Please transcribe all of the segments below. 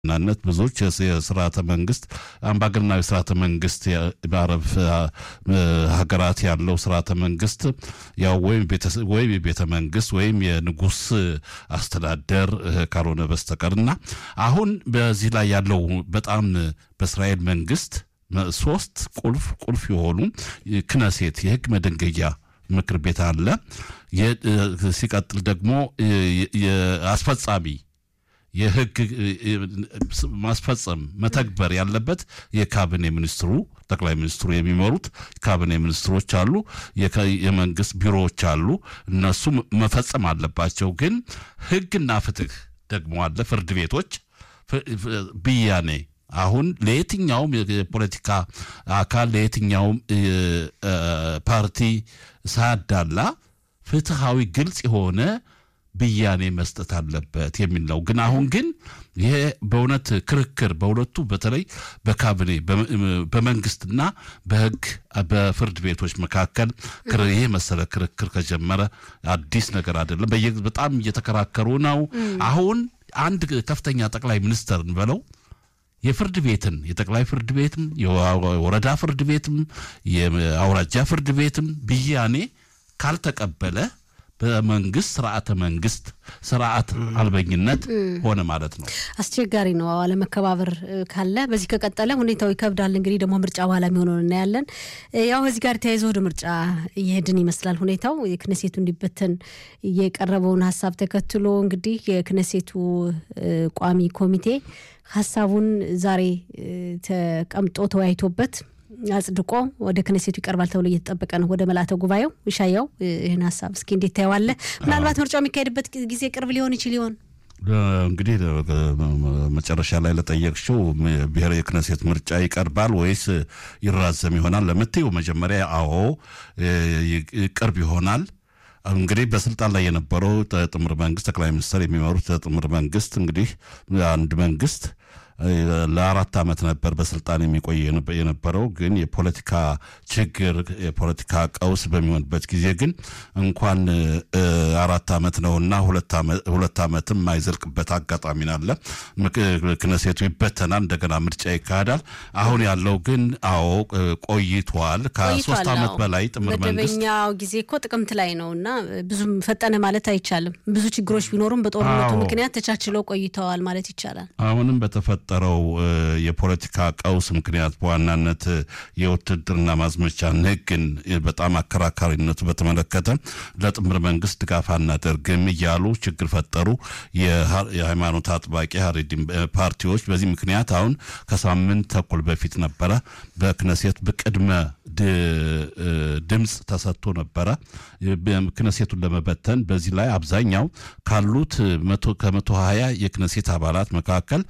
ናነት ብዙዎች የስርዓተ መንግስት አምባገነናዊ ስርዓተ መንግስት በአረብ ሀገራት ያለው ስርዓተ መንግስት ያው ወይም ወይም የቤተ መንግስት ወይም የንጉስ አስተዳደር ካልሆነ በስተቀር እና አሁን በዚህ ላይ ያለው በጣም በእስራኤል መንግስት ሶስት ቁልፍ ቁልፍ የሆኑ ክነሴት የህግ መደንገያ ምክር ቤት አለ። ሲቀጥል ደግሞ አስፈጻሚ የህግ ማስፈጸም መተግበር ያለበት የካቢኔ ሚኒስትሩ ጠቅላይ ሚኒስትሩ የሚመሩት ካቢኔ ሚኒስትሮች አሉ፣ የመንግስት ቢሮዎች አሉ። እነሱ መፈጸም አለባቸው። ግን ህግና ፍትህ ደግሞ አለ፣ ፍርድ ቤቶች ብያኔ አሁን ለየትኛውም የፖለቲካ አካል ለየትኛውም ፓርቲ ሳያዳላ ፍትሃዊ ግልጽ የሆነ ብያኔ መስጠት አለበት የሚል ነው። ግን አሁን ግን ይሄ በእውነት ክርክር በሁለቱ በተለይ በካቢኔ በመንግስትና በህግ በፍርድ ቤቶች መካከል ይሄ መሰለ ክርክር ከጀመረ አዲስ ነገር አይደለም። በጣም እየተከራከሩ ነው። አሁን አንድ ከፍተኛ ጠቅላይ ሚኒስትር እንበለው የፍርድ ቤትን የጠቅላይ ፍርድ ቤትም የወረዳ ፍርድ ቤትም የአውራጃ ፍርድ ቤትም ብያኔ ካልተቀበለ በመንግስት ስርዓተ መንግስት ስርዓት አልበኝነት ሆነ ማለት ነው። አስቸጋሪ ነው። አለመከባበር ካለ በዚህ ከቀጠለ ሁኔታው ይከብዳል። እንግዲህ ደግሞ ምርጫ በኋላ የሚሆነውን እናያለን። ያው ከዚህ ጋር ተያይዞ ወደ ምርጫ እየሄድን ይመስላል ሁኔታው። የክነሴቱ እንዲበተን የቀረበውን ሀሳብ ተከትሎ እንግዲህ የክነሴቱ ቋሚ ኮሚቴ ሀሳቡን ዛሬ ተቀምጦ ተወያይቶበት አጽድቆ ወደ ክነሴቱ ይቀርባል ተብሎ እየተጠበቀ ነው። ወደ መላተ ጉባኤው ይሻያው ይህን ሀሳብ እስኪ እንዴት ታየዋለህ? ምናልባት ምርጫው የሚካሄድበት ጊዜ ቅርብ ሊሆን ይችል ይሆን? እንግዲህ መጨረሻ ላይ ለጠየቅሽው ብሔራዊ የክነሴት ምርጫ ይቀርባል ወይስ ይራዘም ይሆናል ለምትይው መጀመሪያ አዎ ቅርብ ይሆናል። እንግዲህ በስልጣን ላይ የነበረው ጥምር መንግስት ጠቅላይ ሚኒስትር የሚመሩት ጥምር መንግስት እንግዲህ አንድ መንግስት ለአራት ዓመት ነበር በስልጣን የሚቆይ የነበረው። ግን የፖለቲካ ችግር የፖለቲካ ቀውስ በሚሆንበት ጊዜ ግን እንኳን አራት ዓመት ነውና ሁለት ዓመትም የማይዘልቅበት አጋጣሚ ናለ። ክነሴቱ ይበተናል፣ እንደገና ምርጫ ይካሄዳል። አሁን ያለው ግን አዎ ቆይቷል። ከሶስት ዓመት በላይ ጥምር መንግስት መደበኛው ጊዜ እኮ ጥቅምት ላይ ነው እና ብዙም ፈጠነ ማለት አይቻልም። ብዙ ችግሮች ቢኖሩም በጦርነቱ ምክንያት ተቻችለው ቆይተዋል ማለት ይቻላል። አሁንም በተፈጠ ጠረው የፖለቲካ ቀውስ ምክንያት በዋናነት የውትድርና ማዝመቻን ሕግን በጣም አከራካሪነቱ በተመለከተ ለጥምር መንግስት ድጋፍ አናደርግም እያሉ ችግር ፈጠሩ የሃይማኖት አጥባቂ ሀሬዲን ፓርቲዎች። በዚህ ምክንያት አሁን ከሳምንት ተኩል በፊት ነበረ በክነሴት በቅድመ ድምፅ ተሰጥቶ ነበረ ክነሴቱን ለመበተን። በዚህ ላይ አብዛኛው ካሉት ከመቶ ሀያ የክነሴት አባላት መካከል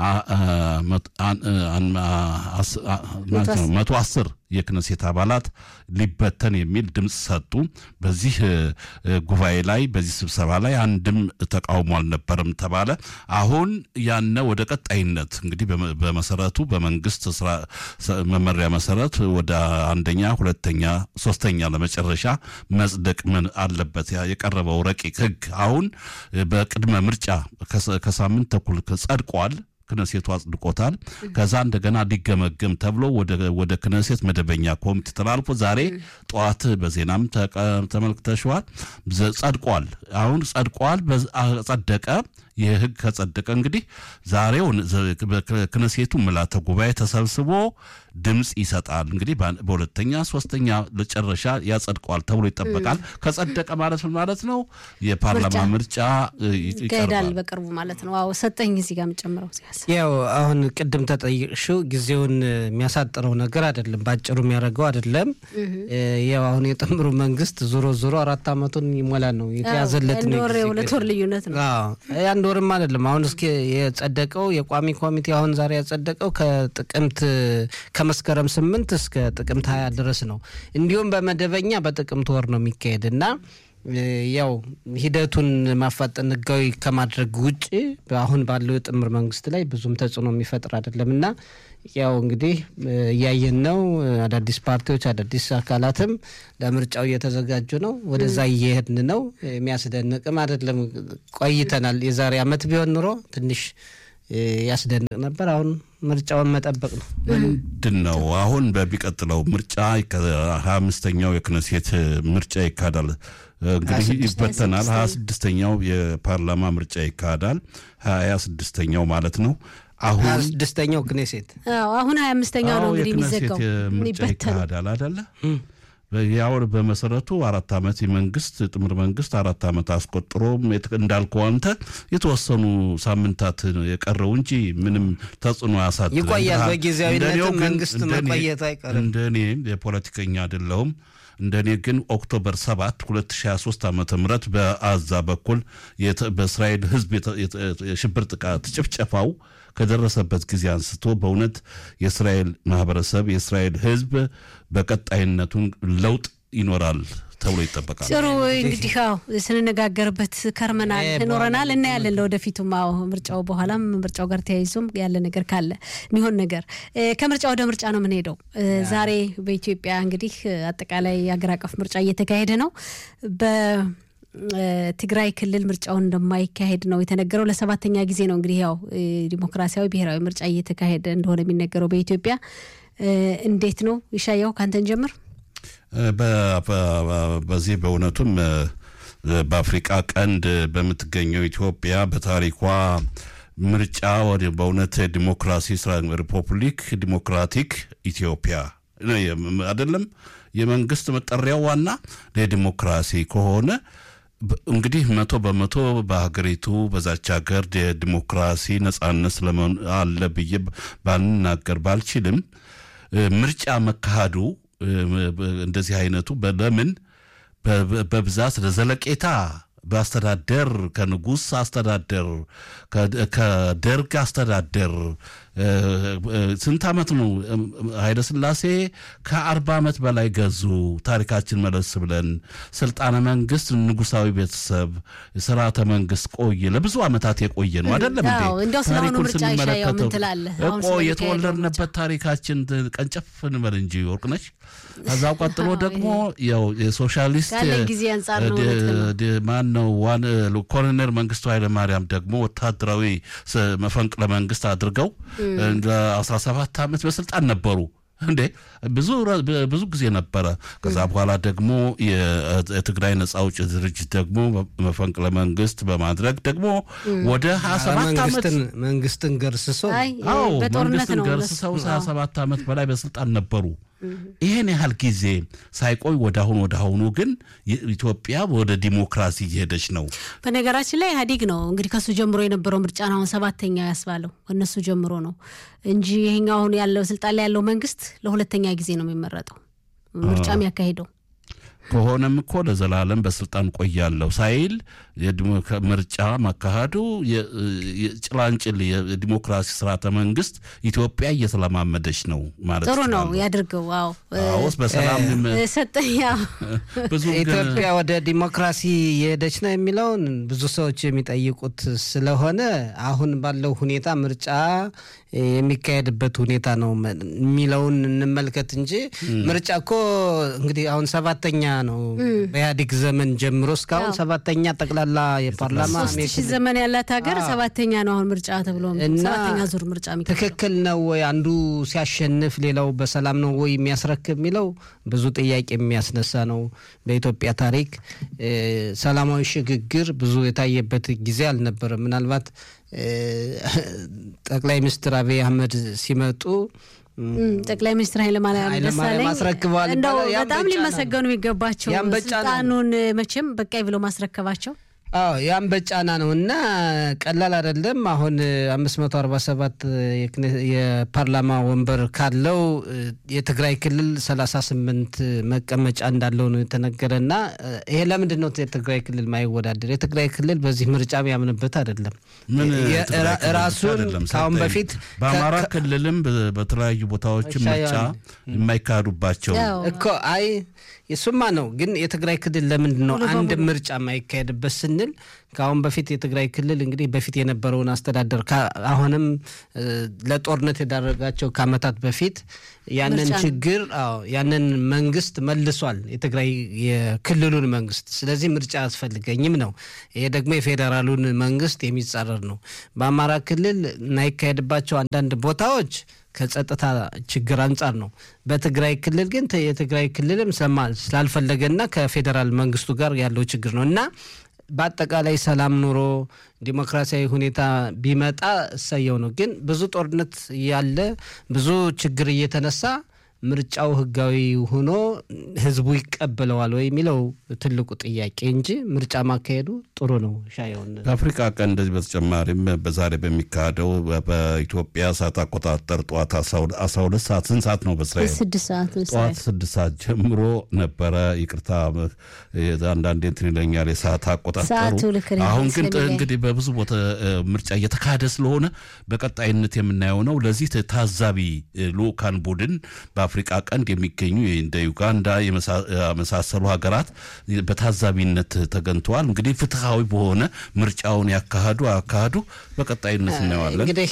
መቶ አስር የክነሴት አባላት ሊበተን የሚል ድምፅ ሰጡ። በዚህ ጉባኤ ላይ በዚህ ስብሰባ ላይ አንድም ተቃውሞ አልነበረም ተባለ። አሁን ያነ ወደ ቀጣይነት እንግዲህ በመሰረቱ በመንግስት መመሪያ መሰረት ወደ አንደኛ፣ ሁለተኛ፣ ሶስተኛ ለመጨረሻ መጽደቅ ምን አለበት የቀረበው ረቂቅ ህግ አሁን በቅድመ ምርጫ ከሳምንት ተኩል ጸድቋል። ክነሴቱ አጽድቆታል። ከዛ እንደገና ሊገመገም ተብሎ ወደ ክነሴት መደበኛ ኮሚቴ ተላልፎ ዛሬ ጠዋት በዜናም ተመልክተሸዋል። ጸድቋል። አሁን ጸድቋል፣ ጸደቀ። ይህ ህግ ከጸደቀ እንግዲህ ዛሬው ክነሴቱ ምልዓተ ጉባኤ ተሰብስቦ ድምፅ ይሰጣል። እንግዲህ በሁለተኛ ሶስተኛ ለጨረሻ ያጸድቀዋል ተብሎ ይጠበቃል። ከጸደቀ ማለት ምን ማለት ነው? የፓርላማ ምርጫ ይካሄዳል በቅርቡ ማለት ነው። አዎ ሰጠኝ እዚህ ጋር የምጨምረው ያው አሁን ቅድም ተጠይቅሽው ጊዜውን የሚያሳጥረው ነገር አይደለም፣ ባጭሩ የሚያደርገው አይደለም። ያው አሁን የጥምሩ መንግስት ዞሮ ዞሮ አራት ዓመቱን ይሞላ ነው የተያዘለት ሁለት ወር ልዩነት ነው አንድ ወርም አይደለም። አሁን እስኪ የጸደቀው የቋሚ ኮሚቴ አሁን ዛሬ ያጸደቀው ከጥቅምት ከመስከረም ስምንት እስከ ጥቅምት ሀያ ድረስ ነው። እንዲሁም በመደበኛ በጥቅምት ወር ነው የሚካሄድ እና ያው ሂደቱን ማፋጠን ህጋዊ ከማድረግ ውጭ አሁን ባለው የጥምር መንግስት ላይ ብዙም ተጽዕኖ የሚፈጥር አይደለም እና ያው እንግዲህ እያየን ነው። አዳዲስ ፓርቲዎች አዳዲስ አካላትም ለምርጫው እየተዘጋጁ ነው። ወደዛ እየሄድን ነው። የሚያስደንቅም አይደለም። ቆይተናል። የዛሬ አመት ቢሆን ኑሮ ትንሽ ያስደንቅ ነበር። አሁን ምርጫውን መጠበቅ ነው። ምንድን ነው አሁን በሚቀጥለው ምርጫ ሀያ አምስተኛው የክነሴት ምርጫ ይካሄዳል። እንግዲህ ይበተናል። ሀያ ስድስተኛው የፓርላማ ምርጫ ይካሄዳል። ሀያ ስድስተኛው ማለት ነው። አሁን ሀያ ስድስተኛው ክኔሴት አሁን ሀያ አምስተኛው ነው እንግዲህ የሚዘጋው ምርጫ ይካሄዳል አደለ? ያው በመሰረቱ አራት ዓመት የመንግስት ጥምር መንግስት አራት ዓመት አስቆጥሮ እንዳልከው አንተ የተወሰኑ ሳምንታት የቀረው እንጂ ምንም ተጽዕኖ ያሳድራል። ይቆያል። በጊዜያዊነትም መንግስት መቆየት አይቀርም። እንደ እኔ የፖለቲከኛ አይደለሁም። እንደ እኔ ግን ኦክቶበር 7 2023 ዓ ም በአዛ በኩል በእስራኤል ህዝብ የሽብር ጥቃት ጭፍጨፋው ከደረሰበት ጊዜ አንስቶ በእውነት የእስራኤል ማህበረሰብ የእስራኤል ህዝብ በቀጣይነቱን ለውጥ ይኖራል ተብሎ ይጠበቃል። ጥሩ እንግዲህ ው ስንነጋገርበት ከርመናል እኖረናል እናያለን። ለወደፊቱም ው ምርጫው በኋላም ምርጫው ጋር ተያይዞም ያለ ነገር ካለ የሚሆን ነገር ከምርጫ ወደ ምርጫ ነው የምንሄደው። ዛሬ በኢትዮጵያ እንግዲህ አጠቃላይ የሀገር አቀፍ ምርጫ እየተካሄደ ነው። ትግራይ ክልል ምርጫውን እንደማይካሄድ ነው የተነገረው። ለሰባተኛ ጊዜ ነው እንግዲህ ያው ዲሞክራሲያዊ ብሔራዊ ምርጫ እየተካሄደ እንደሆነ የሚነገረው በኢትዮጵያ። እንዴት ነው ይሻያው? ካንተን ጀምር። በዚህ በእውነቱም በአፍሪቃ ቀንድ በምትገኘው ኢትዮጵያ በታሪኳ ምርጫ ወደ በእውነት ዲሞክራሲ ሪፐብሊክ ዲሞክራቲክ ኢትዮጵያ አይደለም የመንግስት መጠሪያው ዋና ለዲሞክራሲ ከሆነ እንግዲህ መቶ በመቶ በሀገሪቱ በዛች ሀገር የዲሞክራሲ ነጻነት ስለመሆን አለ ብዬ ባልናገር ባልችልም ምርጫ መካሄዱ እንደዚህ አይነቱ ለምን በብዛት ለዘለቄታ በአስተዳደር ከንጉሥ አስተዳደር ከደርግ አስተዳደር ስንት ዓመት ነው ኃይለ ሥላሴ ከአርባ ዓመት በላይ ገዙ። ታሪካችን መለስ ብለን ስልጣነ መንግስት ንጉሳዊ ቤተሰብ ስርዓተ መንግስት ቆየ ለብዙ ዓመታት የቆየ ነው አይደለም እንዴ? እንደው ስለሆኑ ምርጫ ይሻያው ምን ትላለህ? እኮ የተወለድንበት ታሪካችን ቀንጨፍ እንበል እንጂ ወርቅነች። ከዛው ቀጥሎ ደግሞ ያው የሶሻሊስት ጊዜ አንጻር ነው ማን ነው ዋን ኮሎኔል መንግስቱ ኃይለማርያም ደግሞ ወታደራዊ መፈንቅለ መንግስት አድርገው ለአስራ ሰባት ዓመት በስልጣን ነበሩ። እንዴ ብዙ ብዙ ጊዜ ነበረ። ከዛ በኋላ ደግሞ የትግራይ ነጻ አውጪ ድርጅት ደግሞ መፈንቅለ መንግስት በማድረግ ደግሞ ወደ ሀያ ሰባት ዓመት መንግስትን ገርስሶ አዎ መንግስትን ገርስሰው ሀያ ሰባት ዓመት በላይ በስልጣን ነበሩ። ይህን ያህል ጊዜ ሳይቆይ ወደ አሁን ወደ አሁኑ ግን ኢትዮጵያ ወደ ዲሞክራሲ እየሄደች ነው። በነገራችን ላይ ኢህአዴግ ነው እንግዲህ ከሱ ጀምሮ የነበረው ምርጫ ነው አሁን ሰባተኛ ያስባለው እነሱ ጀምሮ ነው እንጂ ይሄኛው አሁን ያለው ስልጣን ላይ ያለው መንግስት ለሁለተኛ ጊዜ ነው የሚመረጠው ምርጫ የሚያካሂደው ከሆነም እኮ ለዘላለም በስልጣን ቆያለሁ ሳይል ምርጫ ማካሄዱ ጭላንጭል የዲሞክራሲ ስርዓተ መንግስት ኢትዮጵያ እየተለማመደች ነው ማለት ጥሩ ነው ያድርገው። አዎ አዎስ በሰላም ሰጠኝ። ብዙ ኢትዮጵያ ወደ ዲሞክራሲ የሄደች ነው የሚለውን ብዙ ሰዎች የሚጠይቁት ስለሆነ አሁን ባለው ሁኔታ ምርጫ የሚካሄድበት ሁኔታ ነው የሚለውን እንመልከት እንጂ ምርጫ እኮ እንግዲህ አሁን ሰባተኛ ነው በኢህአዴግ ዘመን ጀምሮ እስካሁን ሰባተኛ ጠቅላላ የፓርላማ ሶስት ሺህ ዘመን ያላት ሀገር ሰባተኛ ነው አሁን ምርጫ ተብሎ ሰባተኛ ዙር ምርጫ ትክክል ነው ወይ? አንዱ ሲያሸንፍ ሌላው በሰላም ነው ወይ የሚያስረክብ የሚለው ብዙ ጥያቄ የሚያስነሳ ነው። በኢትዮጵያ ታሪክ ሰላማዊ ሽግግር ብዙ የታየበት ጊዜ አልነበረም። ምናልባት ጠቅላይ ሚኒስትር አብይ አህመድ ሲመጡ ጠቅላይ ሚኒስትር ኃይለማርያም ደሳለኝ አስረክበዋል። እንደው በጣም ሊመሰገኑ የሚገባቸው ስልጣኑን መቼም በቃይ ብለው ማስረከባቸው አዎ ያም በጫና ነው እና ቀላል አይደለም። አሁን አምስት መቶ አርባ ሰባት የፓርላማ ወንበር ካለው የትግራይ ክልል ሰላሳ ስምንት መቀመጫ እንዳለው ነው የተነገረ እና ይሄ ለምንድን ነው የትግራይ ክልል ማይወዳደር? የትግራይ ክልል በዚህ ምርጫ ያምንበት አይደለም። ራሱን ከአሁን በፊት በአማራ ክልልም በተለያዩ ቦታዎችም ምርጫ የማይካሄዱባቸው እኮ አይ የሱማ ነው። ግን የትግራይ ክልል ለምንድን ነው አንድ ምርጫ የማይካሄድበት ስንል ስንል ከአሁን በፊት የትግራይ ክልል እንግዲህ በፊት የነበረውን አስተዳደር አሁንም ለጦርነት የዳረጋቸው ከዓመታት በፊት ያንን ችግር ያንን መንግስት መልሷል፣ የትግራይ የክልሉን መንግስት። ስለዚህ ምርጫ አያስፈልገኝም ነው። ይሄ ደግሞ የፌዴራሉን መንግስት የሚጻረር ነው። በአማራ ክልል የማይካሄድባቸው አንዳንድ ቦታዎች ከጸጥታ ችግር አንጻር ነው። በትግራይ ክልል ግን የትግራይ ክልልም ስላልፈለገና ከፌዴራል መንግስቱ ጋር ያለው ችግር ነው እና በአጠቃላይ ሰላም ኑሮ ዲሞክራሲያዊ ሁኔታ ቢመጣ እሰየው ነው። ግን ብዙ ጦርነት ያለ ብዙ ችግር እየተነሳ ምርጫው ህጋዊ ሆኖ ህዝቡ ይቀበለዋል ወይ የሚለው ትልቁ ጥያቄ እንጂ ምርጫ ማካሄዱ ጥሩ ነው። ሻየውን ከአፍሪካ ቀን እንደዚህ በተጨማሪም በዛሬ በሚካሄደው በኢትዮጵያ ሰዓት አቆጣጠር ጠዋት አስራ ሁለት ሰዓት ስንት ሰዓት ነው? በእስራኤል ስድስት ሰዓት ጠዋት ስድስት ሰዓት ጀምሮ ነበረ። ይቅርታ አንዳንዴ እንትን ይለኛል የሰዓት አቆጣጠሩ። አሁን ግን እንግዲህ በብዙ ቦታ ምርጫ እየተካሄደ ስለሆነ በቀጣይነት የምናየው ነው። ለዚህ ታዛቢ ልኡካን ቡድን በአፍሪቃ ቀንድ የሚገኙ እንደ ዩጋንዳ የመሳሰሉ ሀገራት በታዛቢነት ተገኝተዋል። እንግዲህ ፍትሐዊ በሆነ ምርጫውን ያካሂዱ አካሂዱ በቀጣይነት እናየዋለን። እንግዲህ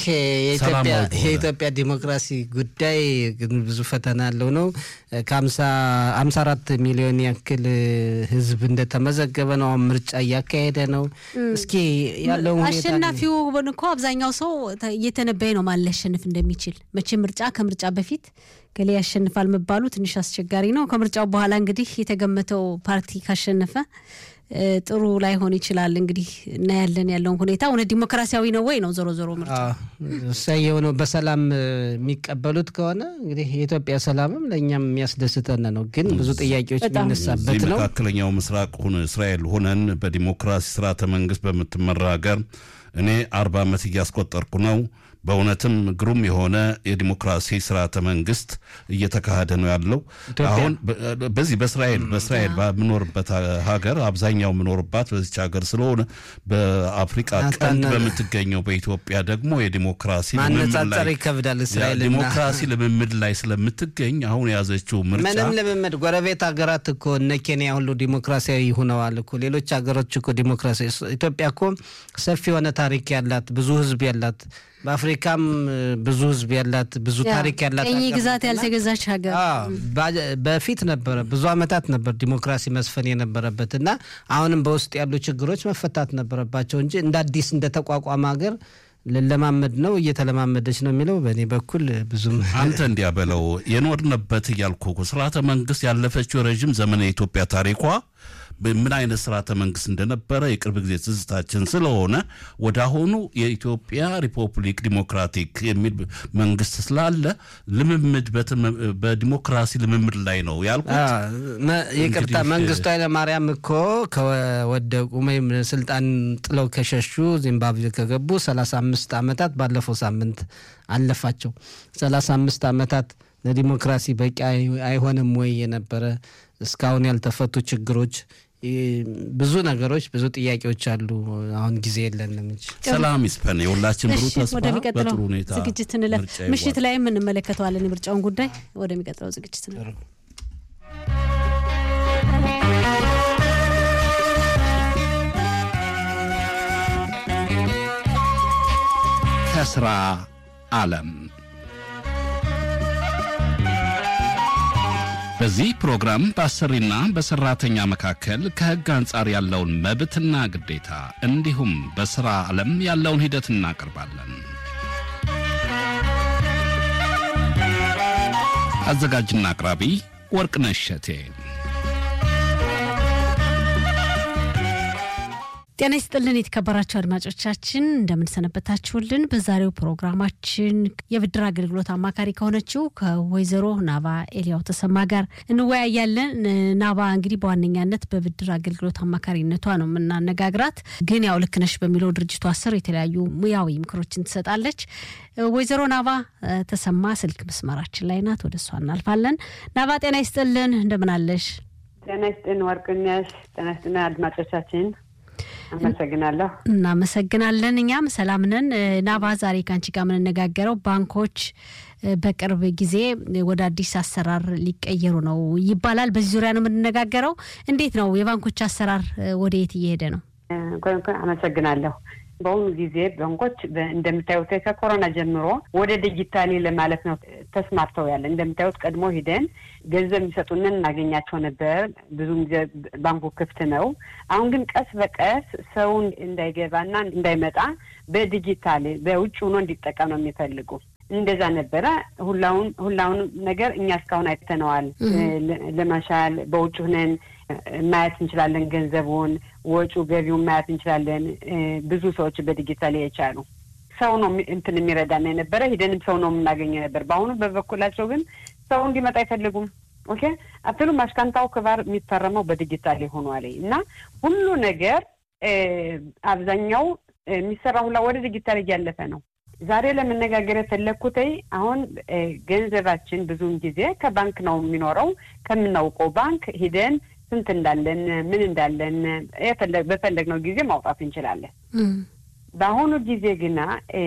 የኢትዮጵያ ዲሞክራሲ ጉዳይ ብዙ ፈተና ያለው ነው። ከአምሳ አራት ሚሊዮን ያክል ህዝብ እንደተመዘገበ ነው። አሁን ምርጫ እያካሄደ ነው። እስኪ ያለው አሸናፊው እኮ አብዛኛው ሰው እየተነበየ ነው ማን ሊያሸንፍ እንደሚችል መቼ ምርጫ ከምርጫ በፊት ገሌ ያሸንፋል መባሉ ትንሽ አስቸጋሪ ነው። ከምርጫው በኋላ እንግዲህ የተገመተው ፓርቲ ካሸነፈ ጥሩ ላይሆን ይችላል። እንግዲህ እናያለን ያለውን ሁኔታ እውነት ዲሞክራሲያዊ ነው ወይ ነው ዞሮ ዞሮ ምርጫ እሰየው ነው። በሰላም የሚቀበሉት ከሆነ እንግዲህ የኢትዮጵያ ሰላምም ለእኛም የሚያስደስተን ነው። ግን ብዙ ጥያቄዎች የሚነሳበት ነው። መካከለኛው ምስራቅ እስራኤል ሆነን በዲሞክራሲ ስርዓተ መንግስት በምትመራ ሀገር እኔ አርባ ዓመት እያስቆጠርኩ ነው። በእውነትም ግሩም የሆነ የዲሞክራሲ ስርዓተ መንግስት እየተካሄደ ነው ያለው። አሁን በዚህ በእስራኤል በእስራኤል በምኖርበት ሀገር አብዛኛው የምኖርባት በዚች ሀገር ስለሆነ በአፍሪቃ ቀንድ በምትገኘው በኢትዮጵያ ደግሞ የዲሞክራሲ ማነጻጸር ይከብዳል። እስራኤል ዲሞክራሲ ልምምድ ላይ ስለምትገኝ አሁን የያዘችው ምርጫ ምንም ልምምድ ጎረቤት ሀገራት እኮ እነ ኬንያ ሁሉ ዲሞክራሲያዊ ሆነዋል እኮ ሌሎች ሀገሮች እኮ ዲሞክራሲያዊ ኢትዮጵያ እኮ ሰፊ የሆነ ታሪክ ያላት ብዙ ህዝብ ያላት በአፍሪካም ብዙ ህዝብ ያላት ብዙ ታሪክ ያላት ቀኝ ግዛት ያልተገዛች ሀገር በፊት ነበረ ብዙ አመታት ነበር ዲሞክራሲ መስፈን የነበረበት እና አሁንም በውስጥ ያሉ ችግሮች መፈታት ነበረባቸው እንጂ እንደ አዲስ እንደ ተቋቋመ ሀገር ልለማመድ ነው እየተለማመደች ነው የሚለው በእኔ በኩል ብዙም አንተ እንዲያ በለው የኖርንበት እያልኩ ስርዓተ መንግስት ያለፈችው ረዥም ዘመን የኢትዮጵያ ታሪኳ ምን አይነት ስርዓተ መንግስት እንደነበረ የቅርብ ጊዜ ትዝታችን ስለሆነ ወደ አሁኑ የኢትዮጵያ ሪፐብሊክ ዲሞክራቲክ የሚል መንግስት ስላለ ልምምድ በዲሞክራሲ ልምምድ ላይ ነው ያልኩት። ይቅርታ መንግስቱ ኃይለማርያም እኮ ከወደቁ ወይም ስልጣን ጥለው ከሸሹ ዚምባብዌ ከገቡ 35 ዓመታት ባለፈው ሳምንት አለፋቸው። 35 ዓመታት ለዲሞክራሲ በቂ አይሆንም ወይ የነበረ እስካሁን ያልተፈቱ ችግሮች ብዙ ነገሮች ብዙ ጥያቄዎች አሉ። አሁን ጊዜ የለንም እንጂ ሰላም ይስፈን። የሁላችን ብሩ ተስፋ ወደሚቀጥለው በጥሩ ሁኔታ ዝግጅት እንለፍ። ምሽት ላይም እንመለከተዋለን የምርጫውን ጉዳይ። ወደሚቀጥለው ዝግጅት እንለፍ። ከስራ ዓለም በዚህ ፕሮግራም በአሰሪና በሰራተኛ መካከል ከሕግ አንጻር ያለውን መብትና ግዴታ እንዲሁም በሥራ ዓለም ያለውን ሂደት እናቀርባለን። አዘጋጅና አቅራቢ ወርቅነሽ እሸቴ። ጤና ይስጥልን የተከበራችሁ አድማጮቻችን እንደምንሰነበታችሁልን። በዛሬው ፕሮግራማችን የብድር አገልግሎት አማካሪ ከሆነችው ከወይዘሮ ናባ ኤልያው ተሰማ ጋር እንወያያለን። ናባ እንግዲህ በዋነኛነት በብድር አገልግሎት አማካሪነቷ ነው የምናነጋግራት። ግን ያው ልክ ነሽ በሚለው ድርጅቷ ስር የተለያዩ ሙያዊ ምክሮችን ትሰጣለች። ወይዘሮ ናባ ተሰማ ስልክ መስመራችን ላይ ናት። ወደ እሷ እናልፋለን። ናባ ጤና ይስጥልን እንደምን አለሽ? ጤና ይስጥን ወርቅነሽ። ጤና ይስጥልን አድማጮቻችን አመሰግናለሁ። እናመሰግናለን። እኛም ሰላም ነን። ናባ ዛሬ ከአንቺ ጋር የምንነጋገረው ባንኮች በቅርብ ጊዜ ወደ አዲስ አሰራር ሊቀየሩ ነው ይባላል። በዚህ ዙሪያ ነው የምንነጋገረው። እንዴት ነው የባንኮች አሰራር ወደ የት እየሄደ ነው? አመሰግናለሁ። በአሁኑ ጊዜ ባንኮች እንደምታዩት ከኮሮና ጀምሮ ወደ ዲጂታሊ ለማለት ነው ተስማርተው ያለ። እንደምታዩት ቀድሞ ሂደን ገንዘብ የሚሰጡንን እናገኛቸው ነበር። ብዙም ጊዜ ባንኩ ክፍት ነው። አሁን ግን ቀስ በቀስ ሰው እንዳይገባና እንዳይመጣ በዲጂታል በውጭ ሆኖ እንዲጠቀም ነው የሚፈልጉ። እንደዛ ነበረ። ሁላውን ሁላውን ነገር እኛ እስካሁን አይተነዋል። ለመሻል በውጭ ሁነን ማየት እንችላለን። ገንዘቡን፣ ወጪ ገቢውን ማየት እንችላለን። ብዙ ሰዎች በዲጂታል የቻሉ ሰው ነው እንትን የሚረዳና የነበረ ሂደንም ሰው ነው የምናገኘው ነበር። በአሁኑ በበኩላቸው ግን ሰው እንዲመጣ አይፈልጉም። ኦኬ አትሉ ማሽካንታው ክባር የሚፈረመው በዲጂታል ሆኗል እና ሁሉ ነገር አብዛኛው የሚሰራ ሁላ ወደ ዲጂታል እያለፈ ነው። ዛሬ ለመነጋገር የፈለግኩት አሁን ገንዘባችን ብዙውን ጊዜ ከባንክ ነው የሚኖረው። ከምናውቀው ባንክ ሂደን ስንት እንዳለን ምን እንዳለን በፈለግነው ጊዜ ማውጣት እንችላለን። በአሁኑ ጊዜ ግና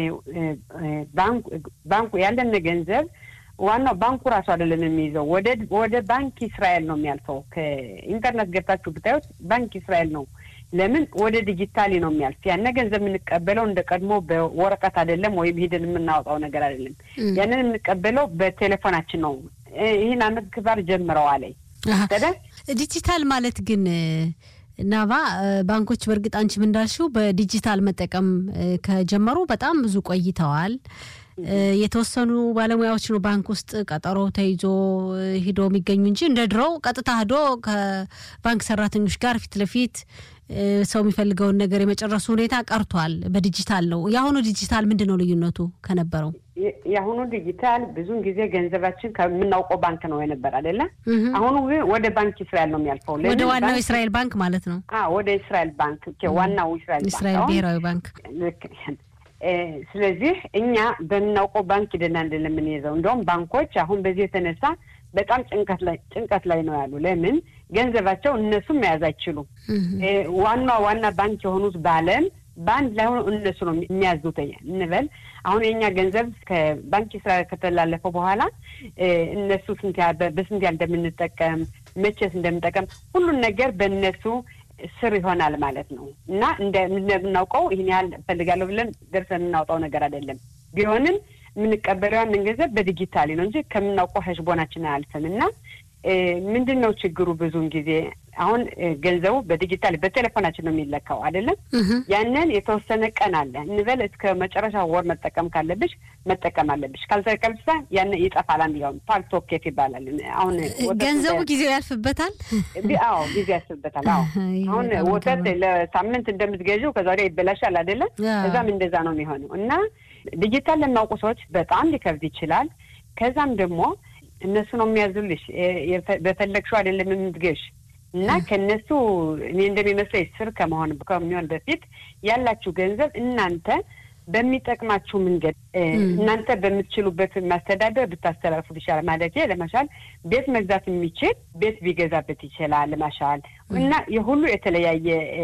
ባንኩ ያለን ገንዘብ ዋናው ባንኩ ራሱ አይደለም የሚይዘው፣ ወደ ባንክ እስራኤል ነው የሚያልፈው። ከኢንተርኔት ገብታችሁ ብታዩት ባንክ እስራኤል ነው ለምን ወደ ዲጂታሊ ነው የሚያልፍ። ያነ ገንዘብ የምንቀበለው እንደ ቀድሞ በወረቀት አይደለም፣ ወይም ሂደን የምናወጣው ነገር አይደለም። ያንን የምንቀበለው በቴሌፎናችን ነው። ይህን አመት ክባር ጀምረዋል። ዲጂታል ማለት ግን ናባ ባንኮች በእርግጥ አንቺም እንዳልሽው በዲጂታል መጠቀም ከጀመሩ በጣም ብዙ ቆይተዋል። የተወሰኑ ባለሙያዎች ነው ባንክ ውስጥ ቀጠሮ ተይዞ ሂዶ የሚገኙ እንጂ እንደ ድሮው ቀጥታ ሂዶ ከባንክ ሰራተኞች ጋር ፊት ለፊት ሰው የሚፈልገውን ነገር የመጨረሱ ሁኔታ ቀርቷል። በዲጂታል ነው። የአሁኑ ዲጂታል ምንድን ነው ልዩነቱ ከነበረው? የአሁኑ ዲጂታል ብዙውን ጊዜ ገንዘባችን ከምናውቀው ባንክ ነው የነበር አይደለ? አሁኑ ግን ወደ ባንክ እስራኤል ነው የሚያልፈው። ወደ ዋናው እስራኤል ባንክ ማለት ነው። ወደ እስራኤል ባንክ ዋናው እስራኤል ባንክ እስራኤል ብሔራዊ ባንክ ስለዚህ እኛ በምናውቀው ባንክ ሂደን አይደለም የምንይዘው። እንደውም ባንኮች አሁን በዚህ የተነሳ በጣም ጭንቀት ላይ ጭንቀት ላይ ነው ያሉ። ለምን ገንዘባቸው እነሱም መያዝ አይችሉም። ዋና ዋና ባንክ የሆኑት በዓለም በአንድ ላይ ሆነው እነሱ ነው የሚያዙት እንበል። አሁን የኛ ገንዘብ ከባንክ ስራ ከተላለፈው በኋላ እነሱ ስንት በስንት ያህል እንደምንጠቀም መቼስ እንደምንጠቀም ሁሉን ነገር በእነሱ ስር ይሆናል ማለት ነው እና እንደምናውቀው ይህን ያህል እፈልጋለሁ ብለን ደርሰን የምናውጣው ነገር አይደለም። ቢሆንም የምንቀበለው ያንን ገንዘብ በዲጂታሊ ነው እንጂ ከምናውቀው ሀሽቦናችን አያልፍም እና ምንድን ነው ችግሩ? ብዙውን ጊዜ አሁን ገንዘቡ በዲጂታል በቴሌፎናችን ነው የሚለካው አይደለም። ያንን የተወሰነ ቀን አለ እንበል እስከ መጨረሻ ወር መጠቀም ካለብሽ መጠቀም አለብሽ። ካልተቀምሳ ያን ይጠፋል። አንድያውም ፓልቶኬት ይባላል። አሁን ገንዘቡ ጊዜው ያልፍበታል። አዎ ጊዜ ያልፍበታል። አዎ አሁን ወተት ለሳምንት እንደምትገዢው ከዛ ወዲያ ይበላሻል አይደለም። እዛም እንደዛ ነው የሚሆነው እና ዲጂታል ለሚያውቁ ሰዎች በጣም ሊከብድ ይችላል። ከዛም ደግሞ እነሱ ነው የሚያዙልሽ። በፈለግሽው አይደለም የምትገሽ እና ከእነሱ እኔ እንደሚመስለኝ ስር ከመሆን ከሚሆን በፊት ያላችሁ ገንዘብ እናንተ በሚጠቅማችሁ መንገድ እናንተ በምትችሉበት ማስተዳደር ብታስተላልፉት ይሻላል። ማለት ለመሻል ቤት መግዛት የሚችል ቤት ቢገዛበት ይችላል ለመሻል እና የሁሉ የተለያየ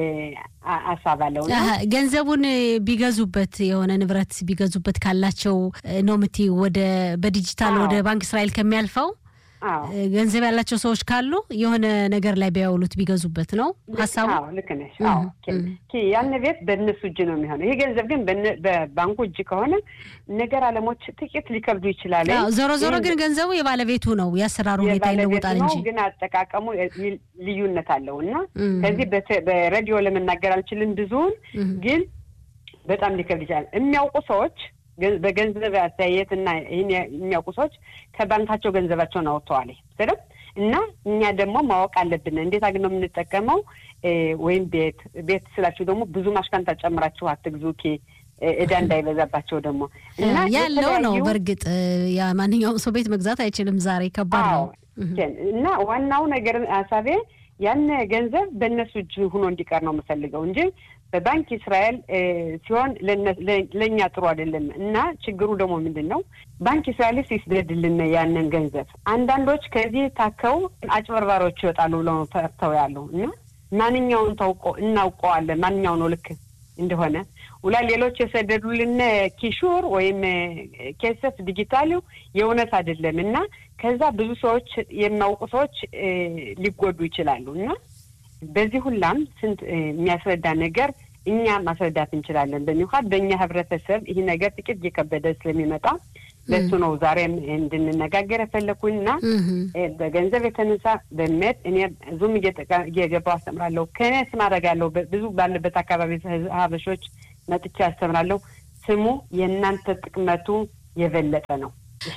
ሀሳብ አለው። ገንዘቡን ቢገዙበት የሆነ ንብረት ቢገዙበት ካላቸው ነው የምትይው ወደ በዲጂታል ወደ ባንክ እስራኤል ከሚያልፈው ገንዘብ ያላቸው ሰዎች ካሉ የሆነ ነገር ላይ ቢያውሉት ቢገዙበት ነው ሀሳቡ። ልክ ነሽ። ያን ቤት በእነሱ እጅ ነው የሚሆነው። ይህ ገንዘብ ግን በባንኩ እጅ ከሆነ ነገር አለሞች ጥቂት ሊከብዱ ይችላል። ዞሮ ዞሮ ግን ገንዘቡ የባለቤቱ ነው። የአሰራሩ ሁኔታ ይለወጣል እንጂ ግን አጠቃቀሙ ልዩነት አለው እና ከዚህ በሬዲዮ ለመናገር አልችልም ብዙውን ግን በጣም ሊከብድ ይችላል። የሚያውቁ ሰዎች በገንዘብ አስተያየት እና ይህን የሚያውቁ ሰዎች ከባንካቸው ገንዘባቸውን አውጥተዋል ስለም እና እኛ ደግሞ ማወቅ አለብን እንዴት አግ ነው የምንጠቀመው። ወይም ቤት ቤት ስላችሁ ደግሞ ብዙ ማሽካንታ ጨምራችሁ አትግዙ ኬ እዳ እንዳይበዛባቸው ደግሞ እና ያለው ነው። በእርግጥ ማንኛውም ሰው ቤት መግዛት አይችልም። ዛሬ ከባድ ነው እና ዋናው ነገር ሀሳቤ ያን ገንዘብ በእነሱ እጅ ሆኖ እንዲቀር ነው የምፈልገው እንጂ በባንክ እስራኤል ሲሆን ለእኛ ጥሩ አይደለም። እና ችግሩ ደግሞ ምንድን ነው? ባንክ እስራኤልስ ይስደድልን ያንን ገንዘብ። አንዳንዶች ከዚህ ታከው አጭበርባሪዎች ይወጣሉ ብለው ፈርተው ያሉ እና ማንኛውን ታውቆ እናውቀዋለን ማንኛው ነው ልክ እንደሆነ ውላ ሌሎች የሰደዱልን ኪሹር ወይም ኬሰፍ ዲጂታሉ የእውነት አይደለም እና ከዛ ብዙ ሰዎች የሚያውቁ ሰዎች ሊጎዱ ይችላሉ እና በዚህ ሁላም ስንት የሚያስረዳ ነገር እኛ ማስረዳት እንችላለን። በሚውካድ በእኛ ህብረተሰብ ይህ ነገር ጥቂት እየከበደ ስለሚመጣ ለሱ ነው ዛሬም እንድንነጋገር የፈለኩኝና በገንዘብ የተነሳ በእምነት እኔ ዙም እየገባው አስተምራለሁ። ከእኔ ስም አደርጋለሁ። ብዙ ባለበት አካባቢ ሀበሾች መጥቼ አስተምራለሁ። ስሙ የእናንተ ጥቅመቱ የበለጠ ነው።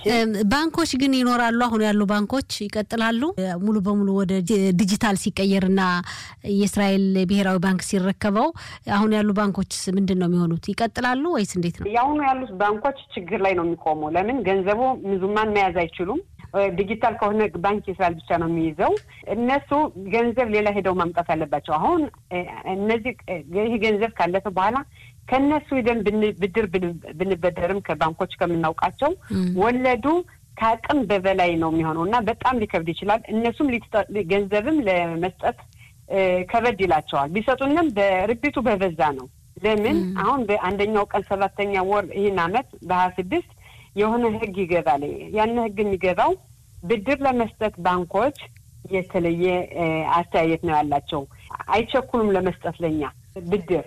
ባንኮች ግን ይኖራሉ። አሁን ያሉ ባንኮች ይቀጥላሉ። ሙሉ በሙሉ ወደ ዲጂታል ሲቀየርና የእስራኤል ብሔራዊ ባንክ ሲረከበው አሁን ያሉ ባንኮችስ ምንድን ነው የሚሆኑት? ይቀጥላሉ ወይስ እንዴት ነው? የአሁኑ ያሉት ባንኮች ችግር ላይ ነው የሚቆሙ። ለምን ገንዘቡ ምዙማን መያዝ አይችሉም። ዲጂታል ከሆነ ባንክ የእስራኤል ብቻ ነው የሚይዘው። እነሱ ገንዘብ ሌላ ሄደው ማምጣት አለባቸው። አሁን እነዚህ ይህ ገንዘብ ካለፈ በኋላ ከእነሱ ሂደን ብድር ብንበደርም ከባንኮች ከምናውቃቸው ወለዱ ከአቅም በበላይ ነው የሚሆነው እና በጣም ሊከብድ ይችላል። እነሱም ገንዘብም ለመስጠት ከበድ ይላቸዋል። ቢሰጡንም በርቢቱ በበዛ ነው። ለምን አሁን በአንደኛው ቀን ሰባተኛ ወር ይህን አመት በሀያ ስድስት የሆነ ህግ ይገባል። ያን ህግ የሚገባው ብድር ለመስጠት ባንኮች የተለየ አስተያየት ነው ያላቸው። አይቸኩሉም ለመስጠት ለኛ ብድር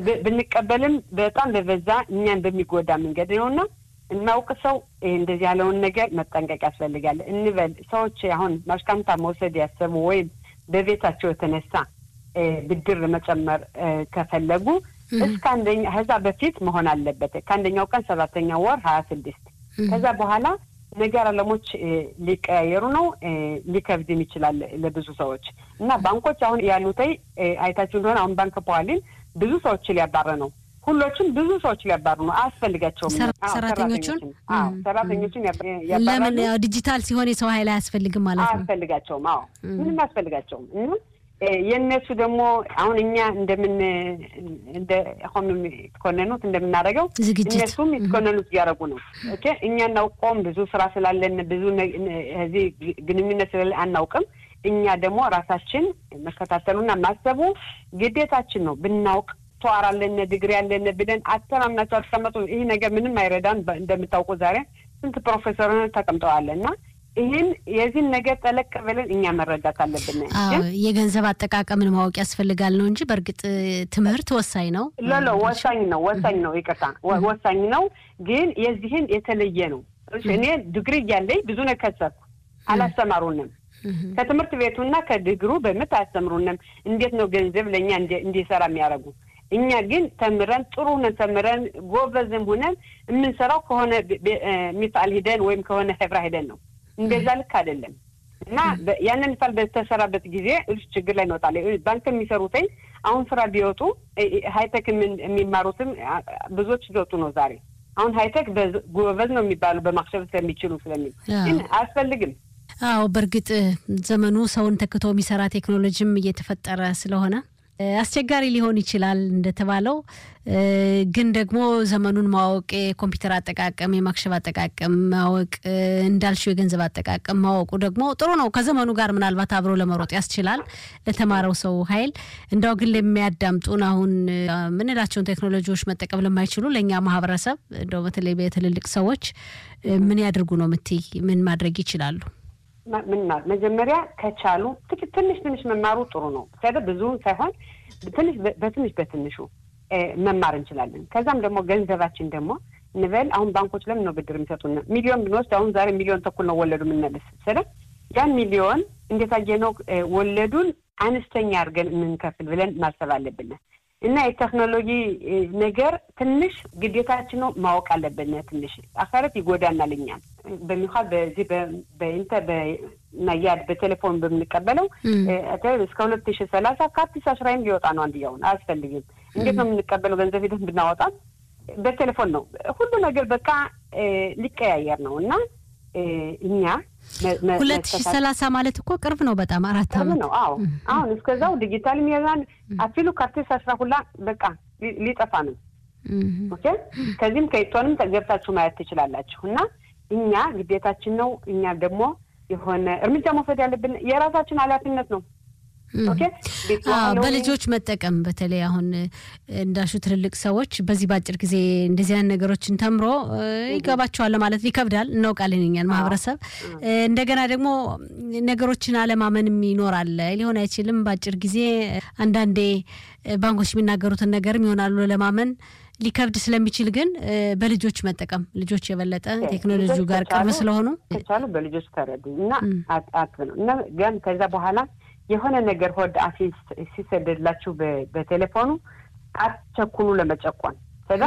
ብንቀበልም በጣም በበዛ እኛን በሚጎዳ መንገድ ነው እና እናውቅ ሰው እንደዚህ ያለውን ነገር መጠንቀቅ ያስፈልጋል እንበል። ሰዎች አሁን ማሽካንታ መውሰድ ያሰቡ ወይም በቤታቸው የተነሳ ብድር መጨመር ከፈለጉ እስከ አንደኛ ከዛ በፊት መሆን አለበት። ከአንደኛው ቀን ሰባተኛ ወር ሀያ ስድስት ከዛ በኋላ ነገር አለሞች ሊቀያየሩ ነው። ሊከብድም ይችላል ለብዙ ሰዎች እና ባንኮች አሁን ያሉተይ አይታችሁ እንደሆነ አሁን ባንክ ፖዋሊን ብዙ ሰዎች ሊያባረ ነው። ሁሎችም ብዙ ሰዎች ሊያባሩ ነው። አያስፈልጋቸውም። ሰራተኞቹን ሰራተኞቹን ለምን ዲጂታል ሲሆን የሰው ኃይል አያስፈልግም ማለት ነው። አያስፈልጋቸውም። አዎ ምንም አያስፈልጋቸውም እና የእነሱ ደግሞ አሁን እኛ እንደምን እንደ አሁን የተኮነኑት እንደምናደርገው እነሱም የተኮነኑት እያደረጉ ነው። ኦኬ እኛ እናውቀውም ብዙ ስራ ስላለን ብዙ እዚህ ግንኙነት ስላለ አናውቅም። እኛ ደግሞ ራሳችን መከታተሉና ማሰቡ ግዴታችን ነው። ብናውቅ ተዋር አለን ድግሪ ያለን ብለን አተማምናቸው አስቀመጡ። ይህ ነገር ምንም አይረዳን። እንደምታውቁ ዛሬ ስንት ፕሮፌሰር ተቀምጠዋል እና ይህን የዚህን ነገር ጠለቅ ብለን እኛ መረዳት አለብን። የገንዘብ አጠቃቀምን ማወቅ ያስፈልጋል ነው እንጂ በእርግጥ ትምህርት ወሳኝ ነው። ሎሎ ወሳኝ ነው፣ ወሳኝ ነው። ይቅርታ ወሳኝ ነው፣ ግን የዚህን የተለየ ነው። እኔ ድግሪ እያለኝ ብዙ ነገር ከሰርኩ አላስተማሩንም። ከትምህርት ቤቱና ከድግሩ በምት አያስተምሩንም። እንዴት ነው ገንዘብ ለእኛ እንዲሰራ የሚያደርጉ እኛ ግን ተምረን ጥሩ ሆነን ተምረን ጎበዝም ሆነን የምንሰራው ከሆነ ሚፋል ሂደን ወይም ከሆነ ህብራ ሂደን ነው። እንደዛ ልክ አይደለም እና ያንን ሚፋል በተሰራበት ጊዜ እሱ ችግር ላይ እንወጣለን። ባንክ የሚሰሩትኝ አሁን ስራ ቢወጡ ሀይቴክ የሚማሩትም ብዙዎች ሊወጡ ነው ዛሬ። አሁን ሀይቴክ ጎበዝ ነው የሚባሉ በማክሸፍ ስለሚችሉ ስለሚል ግን አያስፈልግም። አዎ በእርግጥ ዘመኑ ሰውን ተክቶ የሚሰራ ቴክኖሎጂም እየተፈጠረ ስለሆነ አስቸጋሪ ሊሆን ይችላል እንደተባለው። ግን ደግሞ ዘመኑን ማወቅ የኮምፒውተር አጠቃቀም፣ የማክሸፍ አጠቃቀም ማወቅ፣ እንዳልሽው የገንዘብ አጠቃቀም ማወቁ ደግሞ ጥሩ ነው። ከዘመኑ ጋር ምናልባት አብሮ ለመሮጥ ያስችላል ለተማረው ሰው ኃይል። እንዳው ግን ለሚያዳምጡን አሁን ምንላቸውን ቴክኖሎጂዎች መጠቀም ለማይችሉ ለእኛ ማህበረሰብ እንደው በተለይ በትልልቅ ሰዎች ምን ያድርጉ ነው የምትይ? ምን ማድረግ ይችላሉ? ምን መጀመሪያ ከቻሉ ትንሽ ትንሽ መማሩ ጥሩ ነው። ሰደ ብዙውን ሳይሆን ትንሽ በትንሽ በትንሹ መማር እንችላለን። ከዛም ደግሞ ገንዘባችን ደግሞ እንበል አሁን ባንኮች ለምን ነው ብድር የሚሰጡን? ሚሊዮን ብንወስድ አሁን ዛሬ ሚሊዮን ተኩል ነው ወለዱ የምንመልስ ስለ ያን ሚሊዮን እንዴት አየነው ወለዱን አነስተኛ አድርገን የምንከፍል ብለን ማሰብ አለብን። እና የቴክኖሎጂ ነገር ትንሽ ግዴታችን ነው ማወቅ አለብን። ትንሽ አካረት ይጎዳናል። እኛን በሚኳል በዚህ በኢንተ በናያድ በቴሌፎን በምንቀበለው እስከ ሁለት ሺ ሰላሳ ከአዲስ አስራይም ሊወጣ ነው። አንድያውን አያስፈልግም። እንዴት ነው የምንቀበለው? ገንዘብ ሂደት ብናወጣ በቴሌፎን ነው ሁሉ ነገር በቃ ሊቀያየር ነው እና እኛ ሁለት ሺ ሰላሳ ማለት እኮ ቅርብ ነው። በጣም አራት ዓመት ነው። አዎ አሁን እስከዛው ዲጂታል ሚዛን አፊሉ ከአርቲስ አስራ ሁላ በቃ ሊጠፋ ነው። ኦኬ ከዚህም ከኢቶንም ገብታችሁ ማየት ትችላላችሁ። እና እኛ ግዴታችን ነው። እኛ ደግሞ የሆነ እርምጃ መውሰድ ያለብን የራሳችን ኃላፊነት ነው። በልጆች መጠቀም በተለይ አሁን እንዳሹ ትልልቅ ሰዎች በዚህ በአጭር ጊዜ እንደዚህ አይነት ነገሮችን ተምሮ ይገባቸዋል ማለት ይከብዳል፣ እናውቃለን እኛን ማህበረሰብ። እንደገና ደግሞ ነገሮችን አለማመንም ይኖራል። ሊሆን አይችልም በአጭር ጊዜ አንዳንዴ ባንኮች የሚናገሩትን ነገርም ይሆናሉ ለማመን ሊከብድ ስለሚችል ግን በልጆች መጠቀም ልጆች የበለጠ ቴክኖሎጂው ጋር ቅርብ ስለሆኑ ከቻሉ በልጆች ተረዱ እና አት ነው እና ግን ከዛ በኋላ የሆነ ነገር ሆድ አፊ ሲሰደድላችሁ በቴሌፎኑ አትቸኩሉ ለመጨቆን ከዛ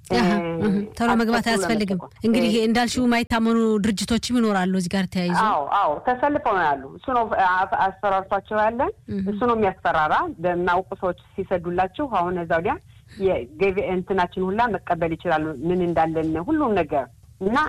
ቶሎ መግባት አያስፈልግም። እንግዲህ እንዳልሽው የማይታመኑ ድርጅቶችም ይኖራሉ እዚህ ጋር ተያይዞ። አዎ አዎ ተሰልፈው ነው ያሉ። እሱ ነው አስፈራርቷቸው ያለ እሱ ነው የሚያስፈራራ። በማውቁ ሰዎች ሲሰዱላችሁ አሁን እዛ ወዲያ የገቢ እንትናችን ሁላ መቀበል ይችላሉ ምን እንዳለን ሁሉም ነገር እና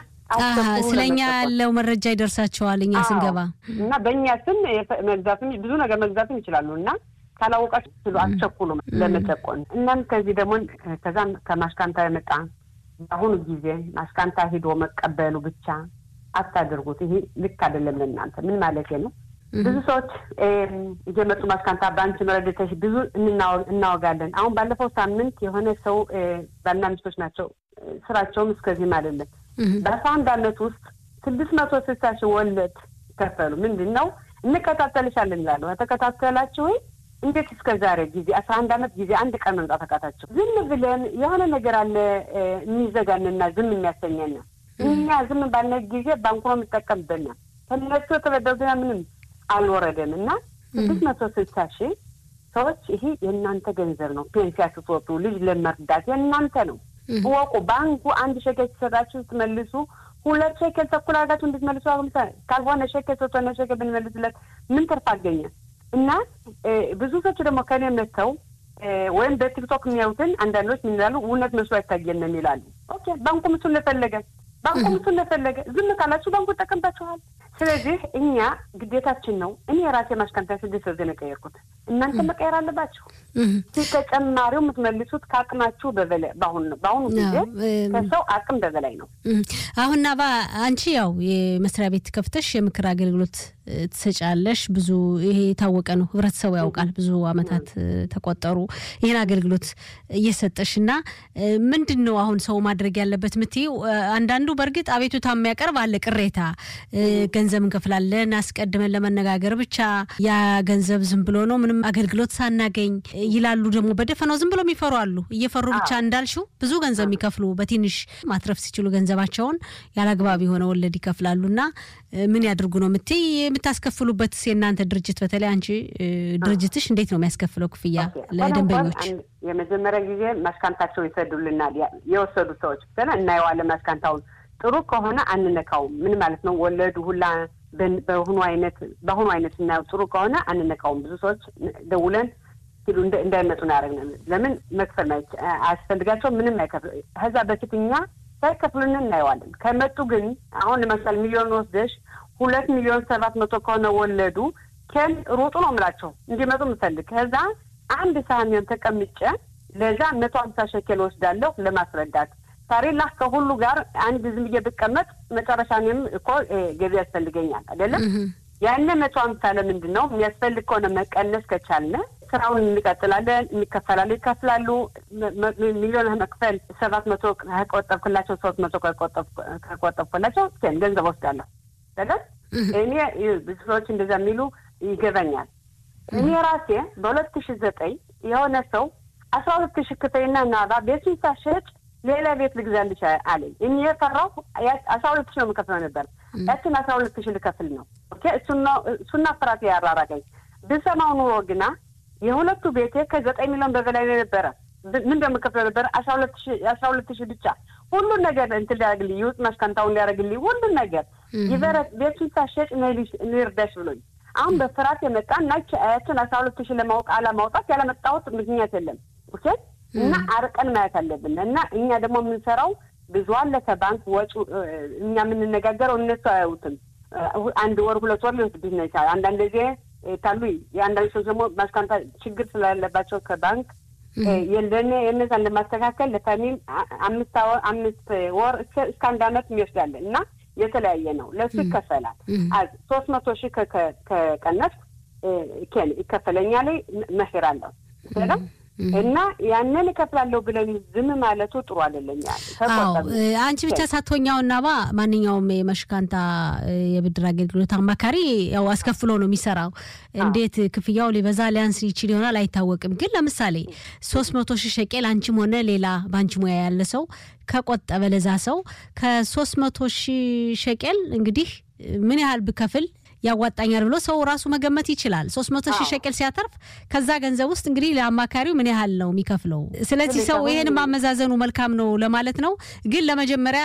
ስለኛ ያለው መረጃ ይደርሳቸዋል እኛ ስንገባ እና በእኛ ስም መግዛትም ብዙ ነገር መግዛትም ይችላሉ እና ካላወቃችሁ ስሉ አትቸኩሉ ለመጨቆን። እናም ከዚህ ደግሞ ከዛም ከማሽካንታ የመጣ በአሁኑ ጊዜ ማሽካንታ ሂዶ መቀበሉ ብቻ አታደርጉት። ይሄ ልክ አይደለም ለእናንተ። ምን ማለት ነው? ብዙ ሰዎች እየመጡ ማስካንታ በአንቺ መረደተሽ ብዙ እናወጋለን። አሁን ባለፈው ሳምንት የሆነ ሰው ባልና ሚስቶች ናቸው። ስራቸውም እስከዚህም አይደለም። በአስራ አንድ አመት ውስጥ ስድስት መቶ ስልሳ ሺህ ወለድ ከፈሉ። ምንድን ነው እንከታተልሻለን ይላሉ። ተከታተላችሁ ወይ እንዴት እስከ ዛሬ ጊዜ አስራ አንድ አመት ጊዜ አንድ ቀን መምጣት አቃታቸው? ዝም ብለን የሆነ ነገር አለ የሚዘጋንና ዝም የሚያሰኘን እኛ ዝም ባለ ጊዜ ባንኩ ነው የሚጠቀምብን። ከነሱ የተበደሩትና ምንም አልወረደም እና ስድስት መቶ ስልሳ ሺህ ሰዎች ይሄ የእናንተ ገንዘብ ነው። ፔንሲያ ስትወጡ ልጅ ለመርዳት የእናንተ ነው። እወቁ። ባንኩ አንድ ሸከል ሲሰጣችሁ ስትመልሱ ሁለት ሸከል ተኩል አድርጋችሁ እንድትመልሱ ካልሆነ ሸከል ሶስተኛ ሸከል ብንመልስለት ምን ትርፍ አገኘ? እና ብዙ ሰዎች ደግሞ ከኔ መጥተው ወይም በቲክቶክ የሚያዩትን አንዳንዶች ምን ይላሉ? እውነት መስሎ አይታየንም ይላሉ። ኦኬ ባንኩ ምሱን ለፈለገ ባንኩ ምሱን ለፈለገ ዝም ካላችሁ ባንኩ ይጠቀምባችኋል። ስለዚህ እኛ ግዴታችን ነው። እኔ የራሴ ማሽካንታ ስድስት ወር ነው የቀየርኩት። እናንተ መቀየር አለባችሁ። ተጨማሪው የምትመልሱት ከአቅማችሁ በበላይ በአሁኑ ነው በአሁኑ ጊዜ ከሰው አቅም በበላይ ነው። አሁን ናባ አንቺ ያው የመስሪያ ቤት ከፍተሽ የምክር አገልግሎት ትሰጫለሽ። ብዙ ይሄ የታወቀ ነው፣ ህብረተሰቡ ያውቃል። ብዙ አመታት ተቆጠሩ ይህን አገልግሎት እየሰጠሽ እና ምንድን ነው አሁን ሰው ማድረግ ያለበት ምትይው? አንዳንዱ በእርግጥ አቤቱታ የሚያቀርብ አለ፣ ቅሬታ ገንዘብ እንከፍላለን አስቀድመን ለመነጋገር ብቻ ያ ገንዘብ ዝም ብሎ ነው ምንም አገልግሎት ሳናገኝ ይላሉ። ደግሞ በደፈናው ዝም ብሎ የሚፈሩ አሉ። እየፈሩ ብቻ እንዳልሽው ብዙ ገንዘብ የሚከፍሉ በትንሽ ማትረፍ ሲችሉ ገንዘባቸውን ያላግባብ የሆነ ወለድ ይከፍላሉ። እና ምን ያድርጉ ነው የምትይ? የምታስከፍሉበት የእናንተ ድርጅት በተለይ አንቺ ድርጅትሽ እንዴት ነው የሚያስከፍለው ክፍያ ለደንበኞች? የመጀመሪያ ጊዜ ማሽካንታቸው ይሰዱልናል። የወሰዱ ሰዎች እናየዋለን ማሽካንታውን ጥሩ ከሆነ አንነካውም። ምን ማለት ነው? ወለዱ ሁላ በአሁኑ አይነት በአሁኑ አይነት ስናየው ጥሩ ከሆነ አንነካውም። ብዙ ሰዎች ደውለን ሲሉ እንዳይመጡ ነው ያደረግነው። ለምን መክፈል አያስፈልጋቸው ምንም አይከፍል። ከዛ በፊት እኛ ሳይከፍሉን እናየዋለን። ከመጡ ግን አሁን ለምሳሌ ሚሊዮን ወስደሽ ሁለት ሚሊዮን ሰባት መቶ ከሆነ ወለዱ ከን ሩጡ ነው የምላቸው እንዲመጡ ምፈልግ ከዛ አንድ ሳህን ተቀምጬ ለዛ መቶ ሀምሳ ሸኬል ወስዳለሁ ለማስረዳት ታሪላ ከሁሉ ጋር አንድ ዝም ብዬ ብቀመጥ መጨረሻ እኔም እኮ ገቢ ያስፈልገኛል አይደለም። ያነ መቶ ሀምሳ ለምንድን ነው የሚያስፈልግ ከሆነ መቀነስ ከቻልነ ስራውን እንቀጥላለን። የሚከፈላሉ ይከፍላሉ። ሚሊዮን መክፈል ሰባት መቶ ከቆጠብክላቸው ሶስት መቶ ከቆጠብክላቸው ገንዘብ ወስዳለሁ አይደል። እኔ ብዙ ሰዎች እንደዛ የሚሉ ይገባኛል። እኔ ራሴ በሁለት ሺ ዘጠኝ የሆነ ሰው አስራ ሁለት ሺ ክፈይና ናባ ቤቱን ሳሸጥ ሌላ ቤት ልግዛልሽ አለኝ። እኔ የፈራሁ አስራ ሁለት ሺ ነው የምከፍለው ነበር። ያችን አስራ ሁለት ሺ ልከፍል ነው። ኦኬ እሱና ፍራት ያራራቀኝ ብሰማው ኑሮ ግና የሁለቱ ቤቴ ከዘጠኝ ሚሊዮን በበላይ ነበረ። ምን እንደምከፍለው ነበረ አስራ ሁለት ሺ አስራ ሁለት ሺ ብቻ ሁሉን ነገር እንትን ሊያደርግልኝ ይውጥ ማሽካንታውን ሊያደርግልኝ ሁሉን ነገር ይበረት ቤቱን ሳሸጭ ንርዳሽ ብሎኝ አሁን በፍርሃት የመጣ እና ያችን አስራ ሁለት ሺ ለማወቅ አለማውጣት ያለመጣሁት ምክንያት የለም። ኦኬ እና አርቀን ማየት አለብን። እና እኛ ደግሞ የምንሰራው ብዙ አለ ከባንክ ወጪ እኛ የምንነጋገረው እነሱ አያዩትም። አንድ ወር ሁለት ወር ሊወስድብኝ ነው ይቻላል። አንዳንድ ጊዜ ታሉ የአንዳንድ ሰዎች ደግሞ ማስካንታ ችግር ስላለባቸው ከባንክ የለነ የነዛን ለማስተካከል ለፋሚል አምስት አምስት ወር እስከ አንድ አመት የሚወስዳለን እና የተለያየ ነው። ለሱ ይከፈላል። ሶስት መቶ ሺህ ከቀነስ ይከፈለኛል መሄር አለው እና ያንን እከፍላለሁ ብለን ዝም ማለቱ ጥሩ አይደለም። አዎ አንቺ ብቻ ሳትሆኛው እና ባ ማንኛውም የመሽካንታ የብድር አገልግሎት አማካሪ ያው አስከፍሎ ነው የሚሰራው። እንዴት ክፍያው ሊበዛ ሊያንስ ይችል ይሆናል አይታወቅም። ግን ለምሳሌ ሶስት መቶ ሺህ ሸቄል አንቺም ሆነ ሌላ በአንቺ ሙያ ያለ ሰው ከቆጠበ ለዛ ሰው ከሶስት መቶ ሺህ ሸቄል እንግዲህ ምን ያህል ብከፍል ያዋጣኛል ብሎ ሰው ራሱ መገመት ይችላል። ሶስት መቶ ሺህ ሸቅል ሲያተርፍ ከዛ ገንዘብ ውስጥ እንግዲህ ለአማካሪው ምን ያህል ነው የሚከፍለው? ስለዚህ ሰው ይህን ማመዛዘኑ መልካም ነው ለማለት ነው። ግን ለመጀመሪያ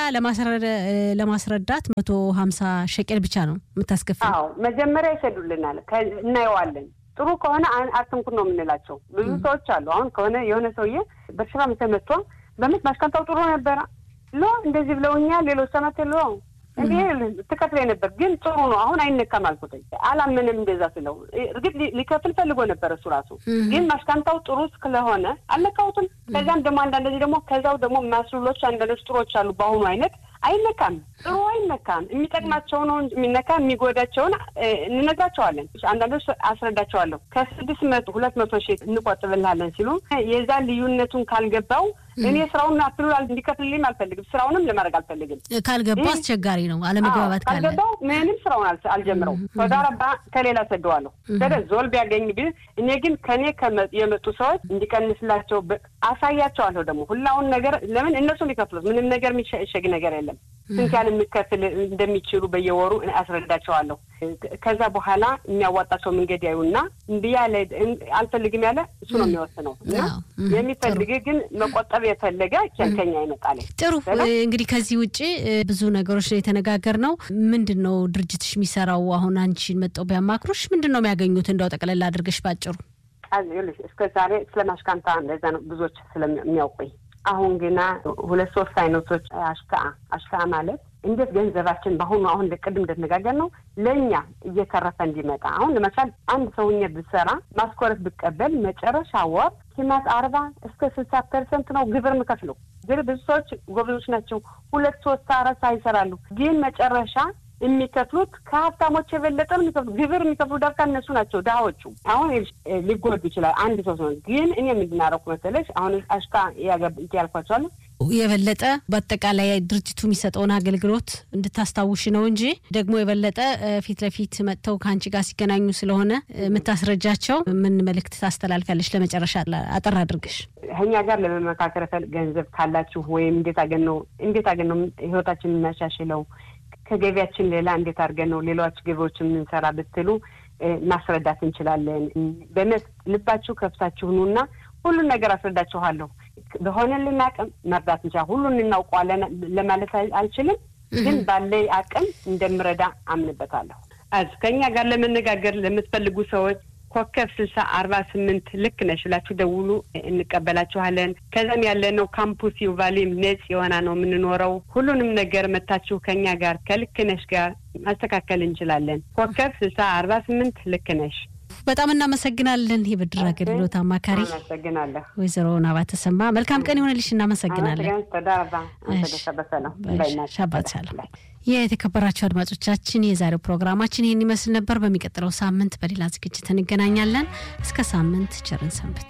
ለማስረዳት መቶ ሀምሳ ሸቅል ብቻ ነው የምታስከፍል። አዎ መጀመሪያ ይሰዱልናል፣ እናየዋለን። ጥሩ ከሆነ አትንኩን ነው የምንላቸው። ብዙ ሰዎች አሉ። አሁን ከሆነ የሆነ ሰውዬ በሽራ ተመቷ በምት ማሽካንታው ጥሩ ነበረ ሎ እንደዚህ ብለውኛል ሌሎች ሰመት ሎ እንዲህ ትከፍል ነበር ግን ጥሩ ነው አሁን አይነካም አልኩትኝ። አላምንም እንደዛ ስለው እርግጥ ሊከፍል ፈልጎ ነበር እሱ ራሱ ግን ማሽካንታው ጥሩ ስለሆነ አልነካሁትም። ከዚያም ደግሞ አንዳንድ ደግሞ ከዛው ደግሞ ማስሉሎች አንዳንዶች ጥሮች አሉ በአሁኑ አይነት አይነካም። ጥሩ አይነካም። የሚጠቅማቸው ነው የሚነካ የሚጎዳቸውን እንነግራቸዋለን። አንዳንዶች አስረዳቸዋለሁ። ከስድስት መቶ ሁለት መቶ ሺህ እንቆጥብልሃለን ሲሉ የዛ ልዩነቱን ካልገባው እኔ ስራውን አትሉ እንዲከፍልልኝም አልፈልግም። ስራውንም ለማድረግ አልፈልግም። ካልገባው አስቸጋሪ ነው። አለመግባባት ካለ ካልገባው ምንም ስራውን አልጀምረው ተዳረባ ከሌላ ሰደዋለሁ ከደ ዞል ቢያገኝ ብል እኔ ግን ከኔ የመጡ ሰዎች እንዲቀንስላቸው አሳያቸዋለሁ። ደግሞ ሁላውን ነገር ለምን እነሱ የሚከፍሉት ምንም ነገር የሚሸግ ነገር የለም። ስንት ያህል የሚከፍል እንደሚችሉ በየወሩ አስረዳቸዋለሁ። ከዛ በኋላ የሚያዋጣቸው መንገድ ያዩና እምቢ ያለ አልፈልግም ያለ እሱ ነው የሚወስነው እና የሚፈልግ ግን መቆጠብ የፈለገ ከኛ ይመጣል። ጥሩ እንግዲህ ከዚህ ውጭ ብዙ ነገሮች ነው የተነጋገር ነው። ምንድን ነው ድርጅትሽ የሚሰራው? አሁን አንቺን መጠው ቢያማክሩሽ ምንድን ነው የሚያገኙት? እንደው ጠቅለላ አድርገሽ ባጭሩ። እስከ ዛሬ ስለ ማሽካንታ እንደዛ ነው ብዙዎች ስለሚያውቁኝ አሁን ግና ሁለት ሶስት አይነቶች አሽካ አሽካ ማለት እንዴት ገንዘባችን በአሁኑ አሁን ቅድም እንደተነጋገር ነው ለእኛ እየተረፈ እንዲመጣ አሁን ለምሳሌ አንድ ሰውኛ ብሰራ ማስኮረት ብቀበል መጨረሻ ወር ኪማት አርባ እስከ ስልሳ ፐርሰንት ነው ግብር ምከፍለው። ግን ብዙ ሰዎች ጎበዞች ናቸው። ሁለት ሶስት አራት ይሰራሉ። ግን መጨረሻ የሚከፍሉት ከሀብታሞች የበለጠ የሚከፍሉ ግብር የሚከፍሉ ዳርካ እነሱ ናቸው ድሃዎቹ። አሁን ሊጎዱ ይችላል አንድ ሰው ሲሆን፣ ግን እኔ የምንድናረኩ መሰለሽ አሁን አሽካ ያልኳቸዋለሁ የበለጠ በአጠቃላይ ድርጅቱ የሚሰጠውን አገልግሎት እንድታስታውሽ ነው እንጂ ደግሞ የበለጠ ፊት ለፊት መጥተው ከአንቺ ጋር ሲገናኙ ስለሆነ የምታስረጃቸው ምን መልእክት ታስተላልፊያለሽ? ለመጨረሻ አጠር አድርገሽ ከኛ ጋር ለመመካከር ገንዘብ ካላችሁ ወይም እንዴት አገን ነው እንዴት አገን ነው ህይወታችን የምናሻሽለው ከገቢያችን ሌላ እንዴት አድርገን ነው ሌሎች ገቢዎችን የምንሰራ ብትሉ ማስረዳት እንችላለን። በእውነት ልባችሁ ከፍታችሁ ኑና ሁሉን ነገር አስረዳችኋለሁ። በሆነልን አቅም መርዳት እንችላል። ሁሉን እናውቀዋለን ለማለት አልችልም፣ ግን ባለይ አቅም እንደምረዳ አምንበታለሁ። አዝ ከእኛ ጋር ለመነጋገር ለምትፈልጉ ሰዎች ኮከብ ስልሳ አርባ ስምንት ልክ ነሽ ብላችሁ ደውሉ፣ እንቀበላችኋለን። ከዛም ያለነው ካምፑስ ዩቫሊም ነጽ የሆና ነው የምንኖረው። ሁሉንም ነገር መታችሁ ከእኛ ጋር ከልክ ነሽ ጋር ማስተካከል እንችላለን። ኮከብ ስልሳ አርባ ስምንት ልክ ነሽ። በጣም እናመሰግናለን። የብድር አገልግሎት አማካሪ ወይዘሮ ናባ ተሰማ መልካም ቀን የሆነልሽ። እናመሰግናለን። ሻባት ሻለም። የተከበራቸው አድማጮቻችን የዛሬው ፕሮግራማችን ይህን ይመስል ነበር። በሚቀጥለው ሳምንት በሌላ ዝግጅት እንገናኛለን። እስከ ሳምንት ቸርን ሰንብት።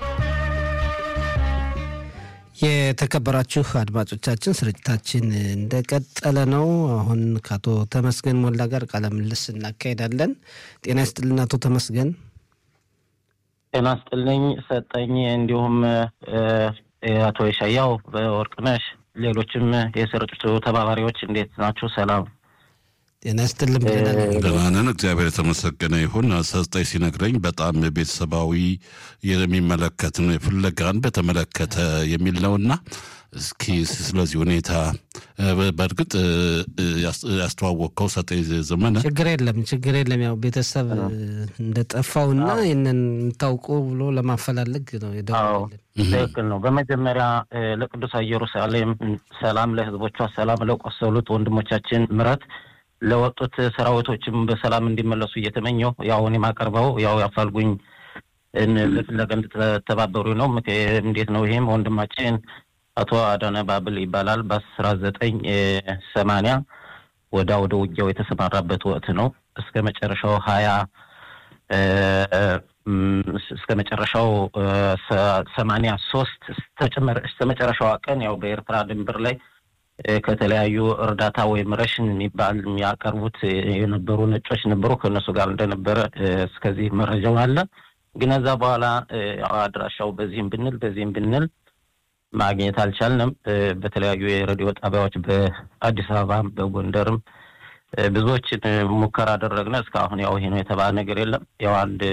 የተከበራችሁ አድማጮቻችን ስርጭታችን እንደቀጠለ ነው። አሁን ከአቶ ተመስገን ሞላ ጋር ቃለ ምልልስ እናካሄዳለን። ጤና ይስጥልን አቶ ተመስገን። ጤና ይስጥልኝ ሰጠኝ፣ እንዲሁም አቶ የሻያው ወርቅነሽ፣ ሌሎችም የስርጭቱ ተባባሪዎች እንዴት ናችሁ? ሰላም ጤና ይስጥልን። ደህና ነን፣ እግዚአብሔር የተመሰገነ ይሁን። ሰጠኝ ሲነግረኝ በጣም ቤተሰባዊ የሚመለከት ነው፣ ፍለጋን በተመለከተ የሚል ነውና እስኪ ስለዚህ ሁኔታ በእርግጥ ያስተዋወቅከው ሰጠኝ ዘመነ ችግር የለም ችግር የለም። ያው ቤተሰብ እንደጠፋውና ይህንን የምታውቁ ብሎ ለማፈላለግ ነው የደወለን። ትክክል ነው። በመጀመሪያ ለቅዱስ ኢየሩሳሌም ሰላም፣ ለህዝቦቿ ሰላም፣ ለቆሰሉት ወንድሞቻችን ምረት ለወጡት ሰራዊቶችም በሰላም እንዲመለሱ እየተመኘው ያው እኔ የማቀርበው ያው ያፋልጉኝ ለፍለጋ እንድትተባበሩ ነው። እንዴት ነው? ይህም ወንድማችን አቶ አዳነ ባብል ይባላል። በአስራ ዘጠኝ ሰማንያ ወዳ ወደ ውጊያው የተሰማራበት ወቅት ነው። እስከ መጨረሻው ሀያ እስከ መጨረሻው ሰማንያ ሶስት እስከ መጨረሻዋ ቀን ያው በኤርትራ ድንበር ላይ ከተለያዩ እርዳታ ወይም ረሽን የሚባል የሚያቀርቡት የነበሩ ነጮች ነበሩ። ከእነሱ ጋር እንደነበረ እስከዚህ መረጃው አለ። ግን እዛ በኋላ አድራሻው በዚህም ብንል በዚህም ብንል ማግኘት አልቻልንም። በተለያዩ የሬዲዮ ጣቢያዎች በአዲስ አበባም በጎንደርም ብዙዎችን ሙከራ አደረግነ። እስካሁን ያው ይሄ ነው የተባለ ነገር የለም። ያው አንድ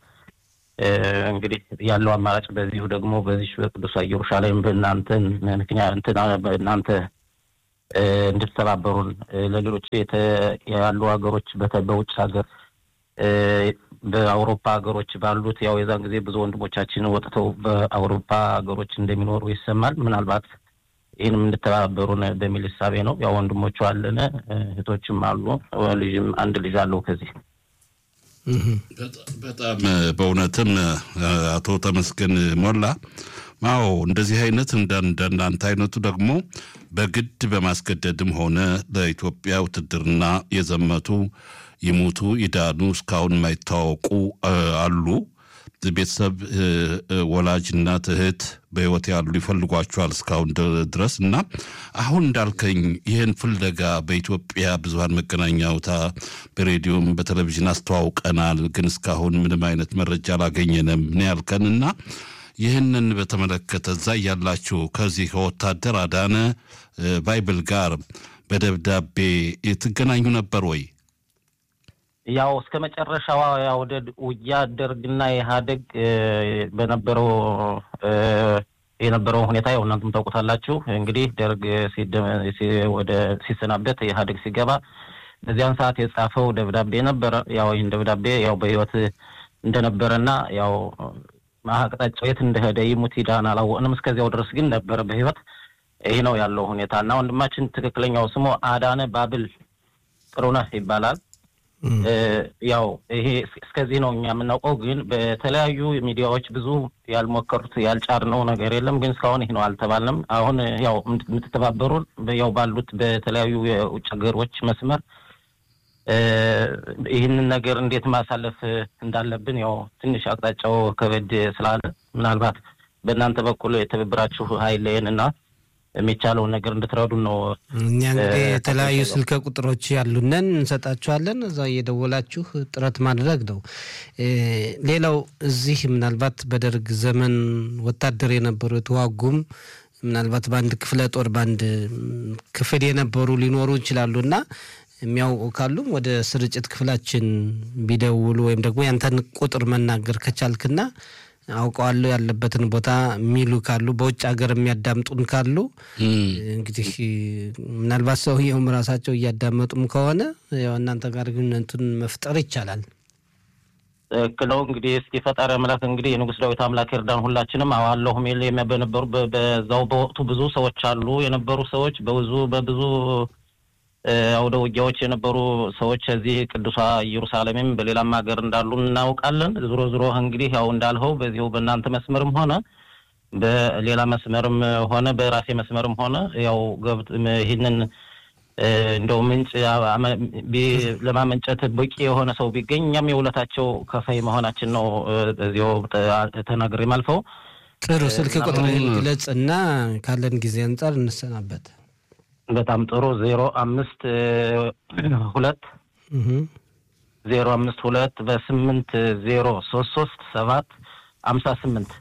እንግዲህ ያለው አማራጭ በዚሁ ደግሞ በዚህ በቅዱሳ ኢየሩሳሌም በእናንተን ምክንያት እናንተ እንድትተባበሩን ለሌሎች ያሉ ሀገሮች በውጭ ሀገር በአውሮፓ ሀገሮች ባሉት ያው የዛን ጊዜ ብዙ ወንድሞቻችን ወጥተው በአውሮፓ ሀገሮች እንደሚኖሩ ይሰማል። ምናልባት ይህንም እንድተባበሩን በሚል እሳቤ ነው። ያው ወንድሞቹ አለን፣ እህቶችም አሉ፣ ልጅም አንድ ልጅ አለው ከዚህ በጣም በእውነትም አቶ ተመስገን ሞላ አዎ እንደዚህ አይነት እንደናንተ አይነቱ ደግሞ በግድ በማስገደድም ሆነ ለኢትዮጵያ ውትድርና የዘመቱ ይሙቱ ይዳኑ እስካሁን የማይታወቁ አሉ። ቤተሰብ ወላጅ እናት፣ እህት በህይወት ያሉ ይፈልጓቸዋል እስካሁን ድረስ እና አሁን እንዳልከኝ ይህን ፍለጋ በኢትዮጵያ ብዙሀን መገናኛ አውታ በሬዲዮም በቴሌቪዥን አስተዋውቀናል፣ ግን እስካሁን ምንም አይነት መረጃ አላገኘንም ነው ያልከን እና ይህንን በተመለከተ እዛ ያላችሁ ከዚህ ከወታደር አዳነ ባይብል ጋር በደብዳቤ ትገናኙ ነበር ወይ? ያው እስከ መጨረሻዋ ያው ውጊያ ደርግና ኢህአዴግ በነበረው የነበረው ሁኔታ ያው እናንተም ታውቁታላችሁ። እንግዲህ ደርግ ወደ ሲሰናበት ኢህአዴግ ሲገባ በዚያን ሰዓት የጻፈው ደብዳቤ ነበረ። ያው ይህን ደብዳቤ ያው በህይወት እንደነበረና ያው አቅጣጫው የት እንደሄደ ይሙት ይዳን አላወቅንም። እስከዚያው ድረስ ግን ነበረ በህይወት። ይህ ነው ያለው ሁኔታ እና ወንድማችን ትክክለኛው ስሙ አዳነ ባብል ጥሩነህ ይባላል። ያው ይሄ እስከዚህ ነው እኛ የምናውቀው። ግን በተለያዩ ሚዲያዎች ብዙ ያልሞከሩት ያልጫርነው ነገር የለም። ግን እስካሁን ይህ ነው አልተባልንም። አሁን ያው የምትተባበሩን ያው ባሉት በተለያዩ የውጭ ሀገሮች መስመር ይህንን ነገር እንዴት ማሳለፍ እንዳለብን ያው ትንሽ አቅጣጫው ከበድ ስላለ ምናልባት በእናንተ በኩል የትብብራችሁ ኃይልን እና የሚቻለውን ነገር እንድትረዱን ነው። እኛ እንግዲህ የተለያዩ ስልክ ቁጥሮች ያሉንን እንሰጣችኋለን። እዛ እየደወላችሁ ጥረት ማድረግ ነው። ሌላው እዚህ ምናልባት በደርግ ዘመን ወታደር የነበሩ የተዋጉም ምናልባት በአንድ ክፍለ ጦር በአንድ ክፍል የነበሩ ሊኖሩ ይችላሉ እና የሚያውቁ ካሉም ወደ ስርጭት ክፍላችን ቢደውሉ ወይም ደግሞ ያንተን ቁጥር መናገር ከቻልክና አውቀዋለሁ ያለበትን ቦታ የሚሉ ካሉ በውጭ ሀገር የሚያዳምጡን ካሉ እንግዲህ ምናልባት ሰውየውም ራሳቸው እያዳመጡም ከሆነ ያው እናንተ ጋር ግንኙነቱን መፍጠር ይቻላል። ትክክል ነው። እንግዲህ እስኪ ፈጣሪ አምላክ እንግዲህ የንጉሥ ዳዊት አምላክ ይርዳን። ሁላችንም አዋለሁ ሚል በነበሩ በዛው በወቅቱ ብዙ ሰዎች አሉ የነበሩ ሰዎች በብዙ በብዙ አውደ ውጊያዎች የነበሩ ሰዎች እዚህ ቅዱሳ ኢየሩሳሌምም በሌላም ሀገር እንዳሉ እናውቃለን። ዞሮ ዞሮ እንግዲህ ያው እንዳልኸው በዚሁ በእናንተ መስመርም ሆነ በሌላ መስመርም ሆነ በራሴ መስመርም ሆነ ያው ገብት ይህንን እንደው ምንጭ ለማመንጨት በቂ የሆነ ሰው ቢገኝ እኛም የውለታቸው ከፋይ መሆናችን ነው እዚያው ተናግሬ ማልፈው። ጥሩ ስልክ ቁጥር ግለጽ እና ካለን ጊዜ አንጻር እንሰናበት። በጣም ጥሩ ዜሮ አምስት ሁለት ዜሮ አምስት ሁለት በስምንት ዜሮ ሶስት ሶስት ሰባት አምሳ ስምንት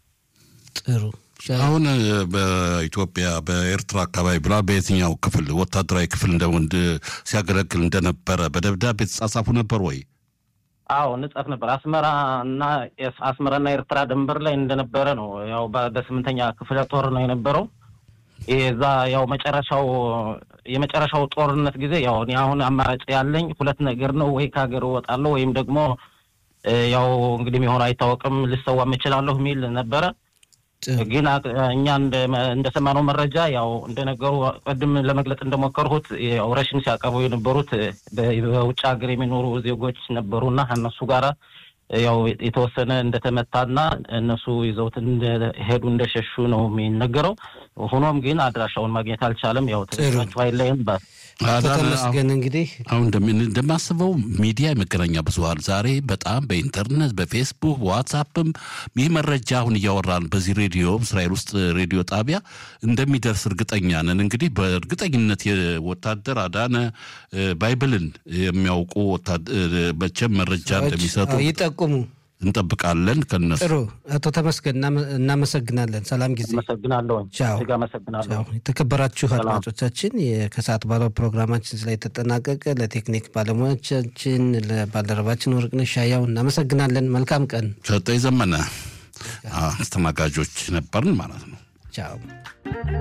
ጥሩ አሁን በኢትዮጵያ በኤርትራ አካባቢ ብላ በየትኛው ክፍል ወታደራዊ ክፍል እንደ ሲያገለግል እንደነበረ በደብዳቤ የተጻጻፉ ነበር ወይ? አዎ እንጻፍ ነበር። አስመራ እና አስመራና ኤርትራ ድንበር ላይ እንደነበረ ነው። ያው በስምንተኛ ክፍለ ጦር ነው የነበረው። የዛ ያው መጨረሻው የመጨረሻው ጦርነት ጊዜ ያው እኔ አሁን አማራጭ ያለኝ ሁለት ነገር ነው። ወይ ከሀገር እወጣለሁ ወይም ደግሞ ያው እንግዲህ የሚሆነው አይታወቅም ልሰዋም እችላለሁ የሚል ነበረ። ግን እኛ እንደሰማነው መረጃ ያው እንደነገሩ ቅድም ለመግለጽ እንደሞከርሁት ያው ረሽን ሲያቀርቡ የነበሩት በውጭ ሀገር የሚኖሩ ዜጎች ነበሩና እነሱ ጋራ ያው የተወሰነ እንደተመታና እነሱ ይዘውት እንደሄዱ እንደሸሹ ነው የሚነገረው። ሆኖም ግን አድራሻውን ማግኘት አልቻለም። ያው ተገናችሁ አይለይም አቶ ተመስገን እንግዲህ አሁን እንደማስበው ሚዲያ የመገናኛ ብዙኃን ዛሬ በጣም በኢንተርኔት በፌስቡክ በዋትሳፕም ይህ መረጃ አሁን እያወራን በዚህ ሬዲዮ እስራኤል ውስጥ ሬዲዮ ጣቢያ እንደሚደርስ እርግጠኛ ነን። እንግዲህ በእርግጠኝነት የወታደር አዳነ ባይብልን የሚያውቁ መቼም መረጃ እንደሚሰጡ ይጠቁሙ እንጠብቃለን ከነሱ። ጥሩ አቶ ተመስገን እናመሰግናለን። ሰላም ጊዜ አመሰግናለሁ። ቻው። እጅግ አመሰግናለሁ። የተከበራችሁ አድማጮቻችን ከሰዓት ባለው ፕሮግራማችን ስላይ ተጠናቀቀ። ለቴክኒክ ባለሙያዎቻችን ለባልደረባችን ወርቅነሽ ሻያው እናመሰግናለን። መልካም ቀን። ሰጠኝ ዘመነ አስተናጋጆች ነበርን ማለት ነው። ቻው።